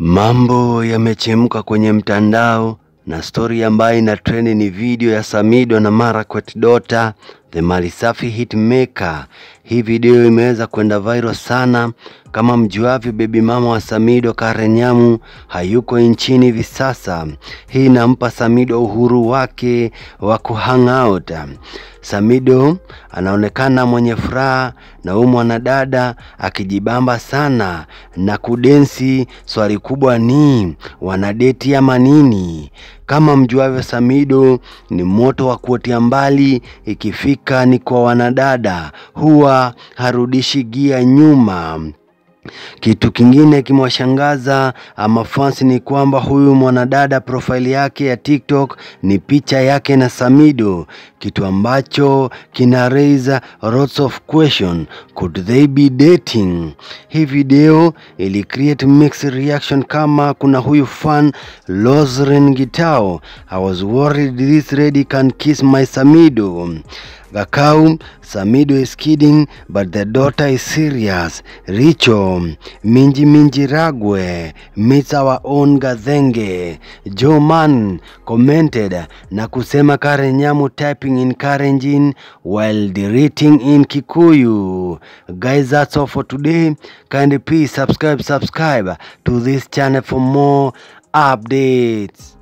Mambo yamechemka kwenye mtandao na stori ambayo ina trend ni video ya Samido na Marakwet Dota the Malisafi hitmaker. Hii video imeweza kwenda viral sana. Kama mjuavyo, bebi mama wa Samido Karen Nyamu hayuko nchini hivi sasa. Hii inampa Samido uhuru wake wa kuhang out. Samido anaonekana mwenye furaha na huyu mwanadada akijibamba sana na kudensi. Swali kubwa ni wanadeti ama nini? Kama mjuavyo, Samido ni moto wa kuotea mbali, ikifika ni kwa wanadada huwa harudishi gia nyuma. Kitu kingine kimewashangaza mafans ni kwamba huyu mwanadada profile yake ya TikTok ni picha yake na Samido, kitu ambacho kina raise lots of question. Could they be dating? Hii video ili create mixed reaction, kama kuna huyu fan Lozren Gitao, I was worried this lady can kiss my Samido. Gakau, Samido is kidding but the daughter is serious. Richo, Minji Minji Ragwe meets our own Gazenge. Joe Man commented na kusema Karen Nyamu typing in Karenjin while deleting in Kikuyu. Guys, that's all for today. Kindly please subscribe subscribe to this channel for more updates.